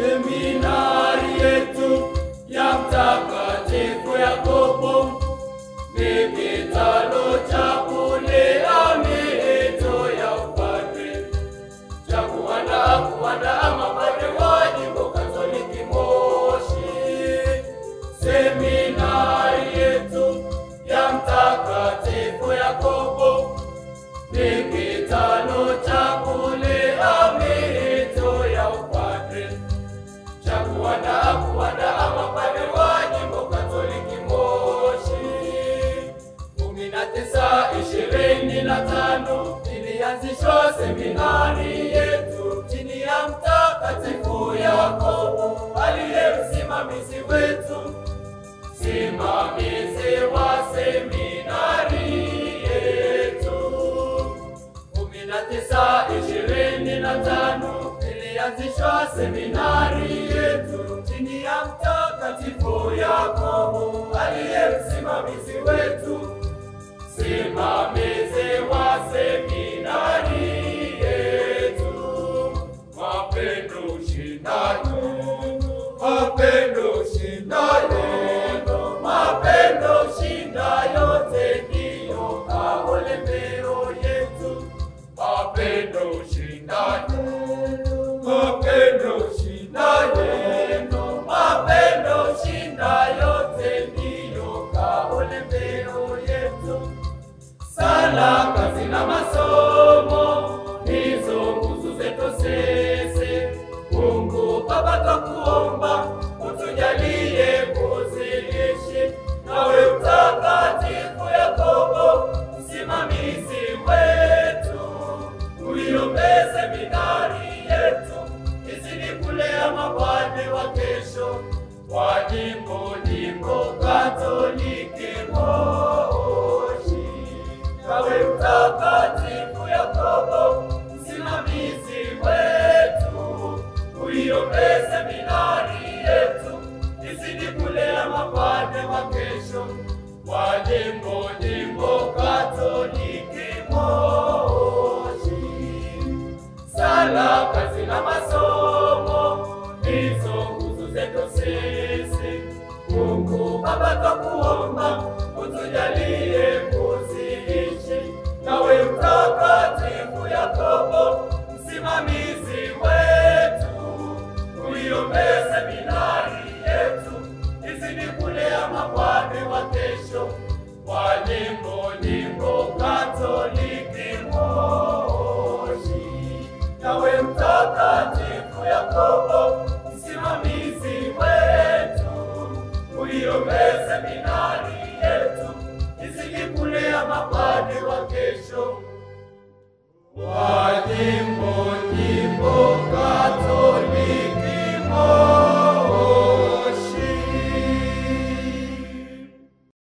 Seminari yetu ya Mtakatifu Yakobo ni kitalo cha kulea miito ya upadre cha kuandaa kuandaa mapadre wa jimbo Katoliki Moshi. Seminari yetu ya Mtakatifu Yakobo ni kitalo cha kulea miito ya upadre cha kuandaa kuandaa mapadre wa jimbo Katoliki Moshi. kumi na tisa ishirini na tano ilianzishwa seminari yetu chini ya Mtakatifu Yakobo aliye msimamizi wetu, simamizi wa seminari yetu kumi na tisa ishirini na tano ilianzishwa seminari yetu chini ya Mtakatifu Yakobo aliye msimamizi wetu, simamizi wa seminari yetu. Mapendo shindayo, mapendo shindayo, mapendo shinda yote ndiyo kaolembeo yetu. Mapendo shindayo, mapendo shindayo, mapendo shinda yote ndiyo kaolembeo yetu. Sala, kazi na masomo ndizo nguzo zetu sisi. Mungu Baba, twakuomba utujalie kuziishi, nawe Mtakatifu Yakobo msimamizi wetu, uiombee seminari yetu izidi kulea mapadre wa kesho wa jimbo jimbo Katoliki Moshi. Nawe Mtakatifu Yakobo msimamizi wetu, uiombee seminari yetu izidi kulea mapadre wa kesho wa jimbo jimbo Katoliki Moshi. Sala, kazi na masomo ndizo nguzo zetu sisi. Mungu Baba, twakuomba utujalie kuziishi, nawe Mtakatifu Yakobo msimamizi wetu, uiombee seminari yetu izidi kulea mapadre wa kesho wa jimbo jimbo